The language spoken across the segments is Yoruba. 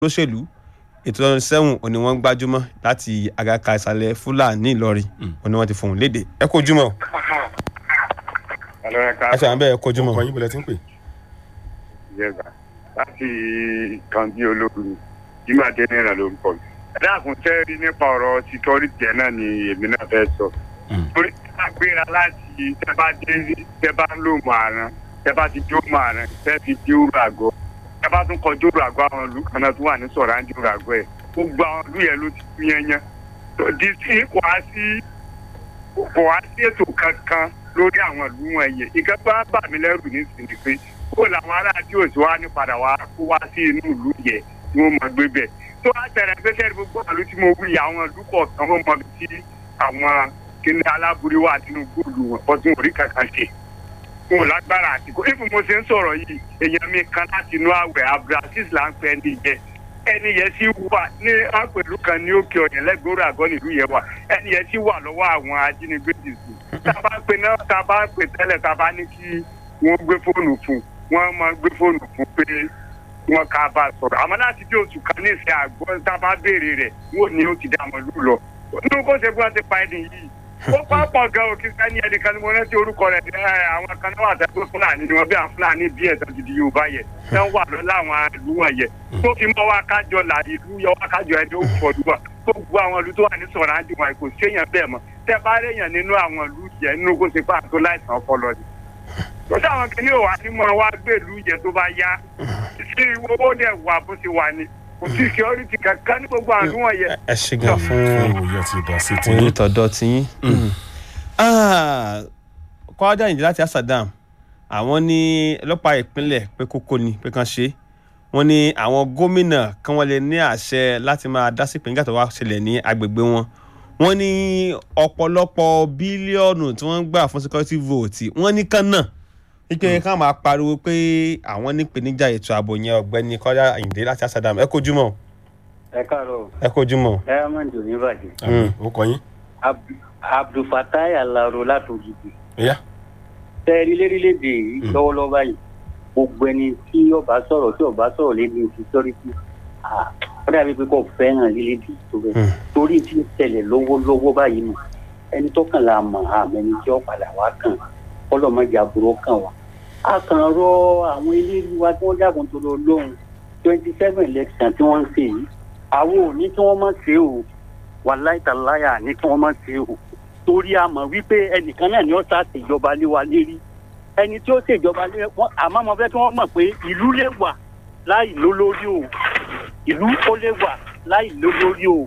lóṣèlú ètò ọdún sẹ́wọ̀n òní wọ́n gbájúmọ́ láti àgàkà ìsàlẹ̀ fúlàní ìlọrin òní wọ́n ti fohùn léde ẹ kó ojúmọ́ ẹ ṣe àwọn bẹ́ẹ̀ ẹ kó ojúmọ́. ọkọ yín bọ̀lẹ̀ tí ń pè. yẹba láti kan bí ológun jimá dẹ́nẹ́rà lórúkọ mi. ẹ̀dá àkùnṣe rí nípa ọ̀rọ̀ security ẹ̀ náà ni èmi náà fẹ́ sọ. torí a gbéra láti tẹ́ bá dé tẹ́ bá ń lò mọ́ àrán tẹ́ bá ti jó mọ́ àrán tẹ́ fi dé òru àgọ́ tẹ́ bá tún kọjú òru àgọ́ àwọn ìlú kan náà tó wà ní sọ̀rọ̀ àǹdí òru àgọ́ ẹ̀ gbogbo àwọn ìlú yẹn ló ti kú yẹnyẹn. di sí kò á sí kò á sí ètò kankan lórí àwọn ìlú wọn yẹ ìkan tó á bà mí lẹ́rù nísìnyí pé kó làwọn ará tí òsì wa ní padà wá kó wá sí inú ìlú yẹ tí wọ́n mọ̀ gbé bẹ̀ tó á tẹ̀lé pé sẹ́ni gbogbo àlù tí mo wí àwọn ìlú kọ̀ọ̀kan wọ́n mọ̀ sí àwọn kíní aláburú wà nínú góòlù wọn kọ́ tí wọ́n rí kankan ṣe fún un lágbára àtìkó ibi mo ṣe ń sọ̀rọ̀ yìí èèyàn mi kan láti inú àwẹ̀ abdulaziz là ń pẹ́ ẹni yẹ ẹni yẹn sì wà ní àpèlú kan ní òkè ọ̀yàn lẹ́gbẹ̀rún àgọ́ nílùú yẹn wà ẹni yẹn sì wà lọ́wọ́ àwọn ajínigbé dìsù tá a bá pè náà tá a bá pè tẹ́lẹ̀ tá a bá ní kí wọ́n gbé fóònù fún wọ́n máa gbé fóònù fún pé wọ́n ká bá a sọ̀rọ̀ àmọ́ láti bí oṣù kan ní ìsìn àgbọ̀ tá a bá béèrè rẹ̀ wọ́n ní ó ti dá àwọn ìlú lọ nínú kó ṣe bí wọ́n ti pa ẹni yìí ó pápọ̀ gan òkè sẹ́ni ẹnìkan ni mo rántí orúkọ rẹ̀ ẹ àwọn kan náà wà tẹ́kọ̀ fúlàní ni wọ́n bí àwọn fúlàní bí ẹ̀sán ti di yorùbá yẹ náà wà lọ láwọn ìlú wọn yẹ tó fi mọ́ wá kájọ là ìlú yọ wá kájọ ẹni ó fọdù wà tó gbogbo àwọn ìlú tó wà ní sọ̀rọ̀ àǹdí wọn kò séèyàn bẹ́ẹ̀ mọ́ tẹ́ bá réèyàn nínú àwọn ìlú yẹ nínú kó ṣe pàtó láìsàn ọpọlọ ni tó sáwọn kìnìún wà ní mọ wá gbèlú yẹ tó bá yá sí owó dẹ̀ wà bó ti wà ní kò sí security kankan ní gbogbo àwọn ìlú wọn yẹ ẹ ṣe gan fún fún òye àti ìdá sí ti fún yín. ìtọ̀dọ̀ tiyín. kọ́ádà ìdí láti asadam àwọn ní ọlọ́pàá ìpínlẹ̀ pé kókó ni pé kàn ṣe wọ́n ní àwọn gómìnà kan wọ́n lè ní àṣẹ láti máa dá sí ìpínlẹ̀ tó wá ṣẹlẹ̀ ní agbègbè wọn wọ́n ní ọ̀pọ̀lọpọ̀ bílíọ̀nù tí wọ́n ń gbà fún security vote wọ́n ní kan náà wípé ká máa pariwo pé àwọn nípèníjà ètò ààbò yẹn ọ̀gbẹ́ni kọ́dà ìdí láti asadam ẹ kojúmọ́ ẹ káàárọ̀ ẹ kojúmọ́. ẹ máa ń dùn ní ìbàdàn àmì ó kọ yín. Ab- abdulfatai alaro látòjìbì ìyá tẹ́ẹ̀rí lérílẹ̀‐èdè yìí lọ́wọ́lọ́wọ́ báyìí gbogbo ẹni tí ọba sọ̀rọ̀ tí ọba sọ̀rọ̀ lédi security ah, ó dàbí pé kò fẹ́ràn lélédì tó bẹ́ẹ̀ Mm. torí tí ń tẹ̀lẹ̀ lọ́wọ́lọ́wọ́ báyìí nù ẹni tó kàn la mọ̀ àmọ́ ẹni tí ó padà wá kàn ọlọ́mọdé àbúrò kàn wá. a kàn rọ àwọn eléyìí wa tí wọ́n dàgbọ́n tó lọ lóhùn twenty seven election tí wọ́n ń ṣe yìí àwọn ò ní kí wọ́n má ṣe o wàláìtàláyà ní kí wọ́n má ṣe o torí a mọ̀ wípé ẹnìkan náà ni ó sá ṣèjọba lé wa lérí ẹni tí ó ṣèjọba lé wọn àmọ́ mo fẹ́ kí wọ́n mọ̀ pé ìlú lè wà láì lólórí o ìlú ó lè wà láì lólórí o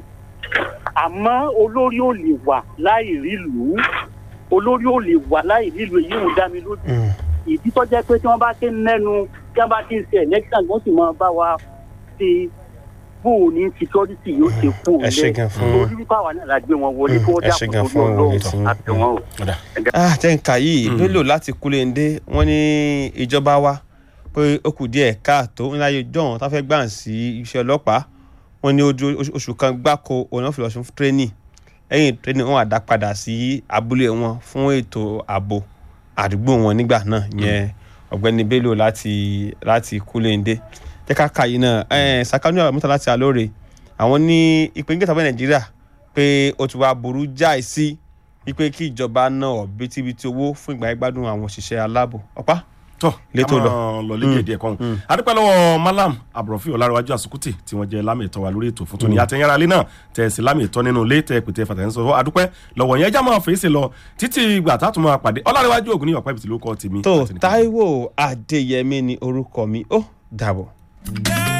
àmọ́ olórí ò lè wà láì rílùú olórí ò lè wà láì rílùú èyí ò dá mi lójú ìdí tó jẹ́ pé tí wọ́n bá ti ń mẹ́nu tí wọ́n bá ti ń ṣe election wọ́n sì máa bá wa ṣe bóun ní security yóò ṣe kú ẹ ṣe gan fún torí wípé àwa náà la gbé wọn wọlé kí wọ́n ẹ ṣe dàpọ̀ gan torí fún òye ọlọ́run tí ń- àtẹ̀wọ́n o. ọ̀dà ah jẹ́ǹkà yìí bello láti kúlẹ̀ǹdé wọ́n ní ìjọba wa pé ó kù díẹ̀ káàtó ńlá yóò jọ̀hún tá a fẹ́ gbà sí iṣẹ́ ọlọ́pàá wọ́n ní ojú oṣù- oṣù kan gbáko òun náà fi lọ sí tírénì lẹ́yìn tírénì wọn àdá padà sí abúlé wọn fún ètò ààbò àdúgbò wọn nígbà náà yẹn ọ̀gbẹ́ni bello láti láti kúlẹ̀ǹdé jẹ́ ká kà yìí náà ẹ̀ sàkánú àmúta láti alóore àwọn ní ìpínlẹ̀ tàbí nàìjíríà pé ó ti wá burú jáì sí wípé kí ìjọba náà bítíbitì owó fún ìgbà ìgbádùn àwọn òṣìṣẹ́ aláàbò ọ̀pá tọ́ Létò lọ. lọ lé díẹ̀ kan adúpẹ́ lọ́wọ́ malam abdulrafi ọlárẹ̀wájú àsùkùtì tí wọ́n jẹ́ lámì ìtọ́ wa lórí ètò fún tóní àtẹ̀yẹ́ra alẹ́ náà tẹ̀ sí lámì ìtọ́ nínú ilé tẹ̀ pété fàtẹ́ńsọ adúpẹ́ lọ́wọ́ yẹn jámọ́ fèsì lọ títí ìgbà tá a tún máa pàdé ọlárẹ̀wájú ògùn ní ọ̀pẹ́ ìbìtì ló kọ́ tèmi tó àti nìkan. táíwò adéyẹmí ni orúkọ mi ó dàbọ̀. Yeah.